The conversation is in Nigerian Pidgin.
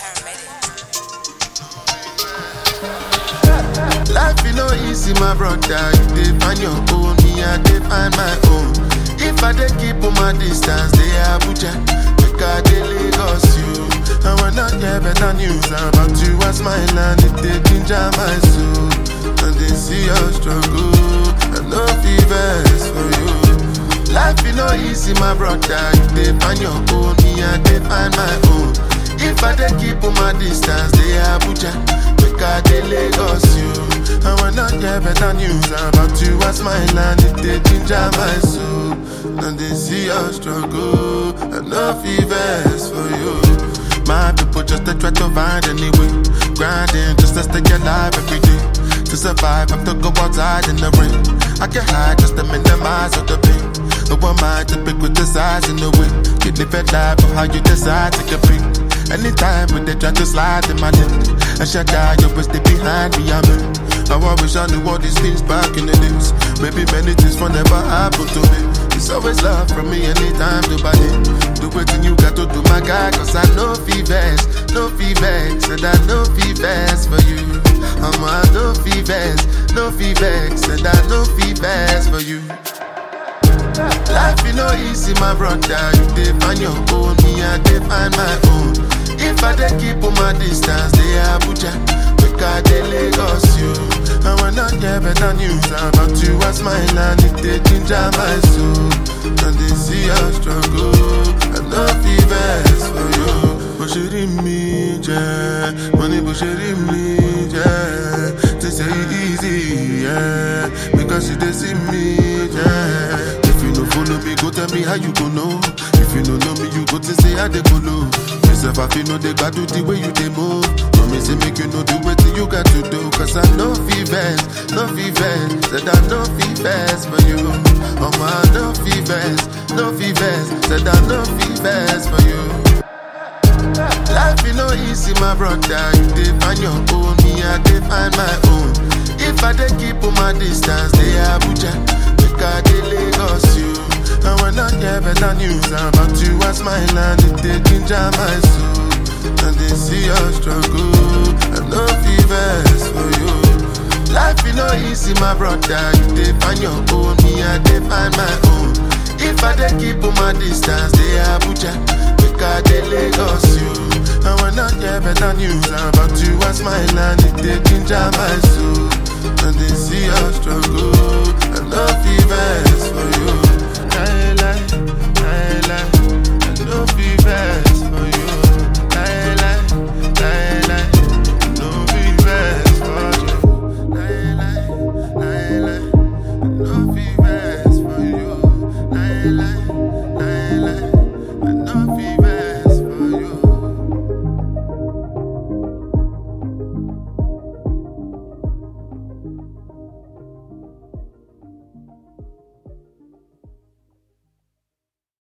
Life you know easy, my brother. You dey find your own, me I dey find my own. If I dey keep on my distance, they Abuja, make I dey Lagos you. I wanna hear better news about you as my land. It dey ginger my soul, and they see your struggle. I no fevers for you. Life you know easy, my brother. You dey find your own, me I dey find my own. If I dey keep on my distance, they Abuja, make I dey Lagos you. I wanna hear better news about you as my land. It dey ginger my soul, and they see your struggle. I no fevers for you. My people just to try to find any way, grinding just to stay alive every day. To survive, have to go outside in the rain. I can hide just to minimize all the pain. No one mind to pick with the size in the way. You live a life of how you decide to compete. Anytime when they try to slide in my lane, I shut down, you always stay behind me. I'm in. Now I wish I knew all these things back in the days. Maybe many things will never happen to me. It's always love from me anytime to buy it. Do what you got to do, my guy, cause I know fevers, no fevers, and I know fevers for you. I'm a no fevers, no fevers, and I know fevers for you. Life you know easy, my brother. You dey find your own, me I dey find my own. If I dey keep on my distance, they Abuja, make I dey Lagos you. I wanna hear better news about you as my land. It dey ginger my soul, and they see your struggle. I know fevers for you. Bó ṣe rí mi jẹ́, mo ní bó ṣe rí mi jẹ́. They say it easy, yeah, because you dey see me, yeah. If you no follow me, go tell me how you go know. If you no know me, you go to say how they go low. Myself, I feel no they got do the way you they move. Promise say make you know do what you got to do. Cause I know fevers, no fevers, said I know fevers for you. Oh my, no fevers, no fevers, said I know fevers for you. Life you know easy, my brother. You dey find your own, me I dey find my own. If I dey keep on my distance, they Abuja, make I dey Lagos you. I wanna hear better news about you as my land. It dey ginger my soul, and they see your struggle. I know fevers for you. Life you know easy, my brother. You dey find your own, me I dey find my own. If I dey keep on my distance, they Abuja, make I dey Lagos you. I wanna hear better news about you as my land. It dey ginger my soul, and they see your struggle. I know fevers for you.